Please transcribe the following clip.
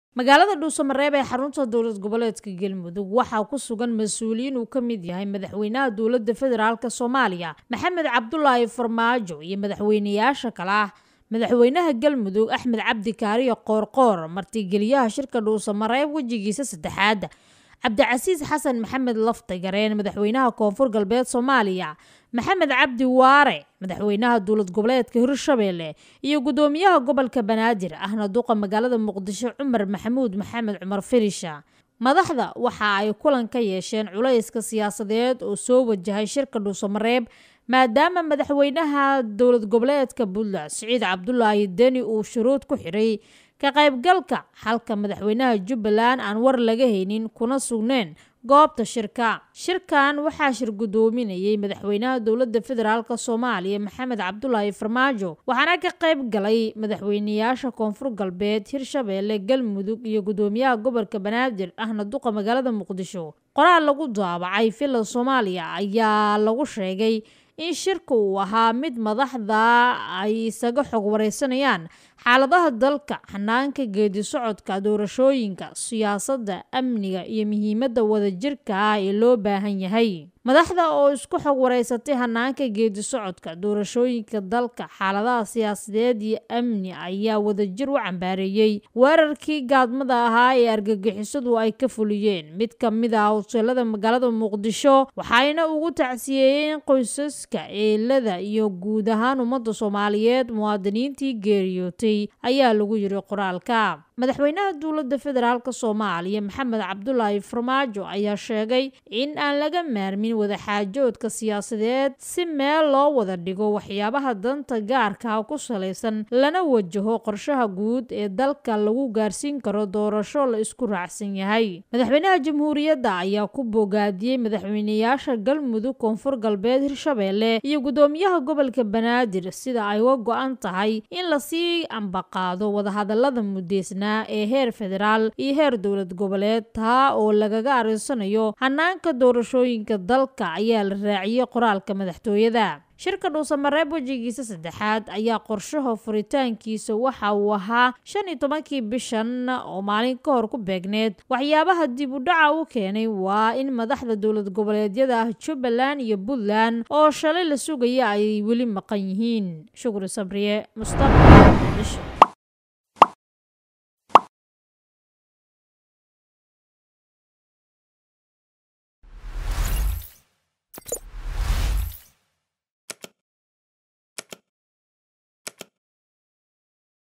magaalada dhuusamareeb ee xarunta dowlad goboleedka galmudug waxaa ku sugan mas-uuliyiin uu ka mid yahay madaxweynaha dowladda federaalk soomaaliya maxamed cabdulaahi farmaajo iyo madaxweynayaasha kale ah madaxweynaha galmudug axmed cabdi kaariyo qoorqoor martigeliyaha shirka dhuusamareeb wejigiisa saddexaad cabdicasiis xasan maxamed laftagareen madaxweynaha koonfur galbeed soomaaliya maxamed cabdi waare madaxweynaha dowlad goboleedka hirshabeelle iyo gudoomiyaha gobolka banaadir ahna duqa magaalada muqdisho cumar maxamuud maxamed cumar firisha madaxda waxa ay kulan ka yeesheen culayska siyaasadeed oo soo wajahay shirka dhuusamareeb maadaama madaxweynaha dowlad goboleedka puntland siciid cabdulaahi deni uu shuruud ku xidhay ka qaybgalka halka madaxweynaha jubbaland aan war laga haynin kuna sugneen goobta shirka shirkan waxaa shir gudoominayay madaxweynaha dowladda federaalk soomaaliya maxamed cabdulaahi farmaajo waxaana ka qayb galay madaxweynayaasha koonfur galbeed hirshabeelle galmudug iyo gudoomiyaha gobolka banaadir ahna duqa magaalada muqdisho qoraal lagu daabacay villa soomaaliya ayaa lagu sheegay in shirka uu ahaa mid madaxda ay isaga xog wareysanayaan xaaladaha dalka xanaanka geedi socodka doorashooyinka siyaasadda amniga iyo muhiimadda wadajirka ah ee loo baahan yahay madaxda oo isku xog wareysatay hanaanka geedi socodka doorashooyinka dalka xaaladaha siyaasadeed iyo amni ayaa wadajir u cambaareeyey weerarkii gaadmada ahaa ee argagixisadu ay ka fuliyeen mid ka mid ah hoteelada magaalada muqdisho waxayna ugu tacsiyeeyeen qoysaska eelada iyo guud ahaan ummadda soomaaliyeed muwaadiniintii geeriyootay ayaa lagu yiri qoraalka madaxweynaha dowladda federaalk soomaaliya maxamed cabdulaahi farmaajo ayaa sheegay in aan laga maarmin wadaxaajoodka siyaasadeed si meel loo wada dhigo waxyaabaha danta gaarka ku salaysan lana wajaho qorshaha guud ee dalka lagu gaarsiin karo doorasho la isku raacsan yahay madaxweynaha jamhuuriyadda ayaa ku bogaadiyey madaxweynayaasha galmudug koonfur galbeed hirshabeelle iyo gudoomiyaha gobolka banaadir sida ay uga go-an tahay in lasii ambaqaado wadahadalada mudeysnaa ee heer federaal iyo heer dowlad goboleed taa oo lagaga arinsanayo hanaanka doorashooyinka dalka ayaa la raaciyey qoraalka madaxtooyada shirka dhuusamareeb wejigiisa saddexaad ayaa qorshaha furitaankiisa waxa uu ahaa shan iyo tobankii bishan oo maalin ka hor ku beegneed waxyaabaha dib u dhaca u keenay waa in madaxda dowlad goboleedyada ah jubbaland iyo puntland oo shalay la sugaya ay weli maqan yihiin shukri sabriye mustaqbal muqdisho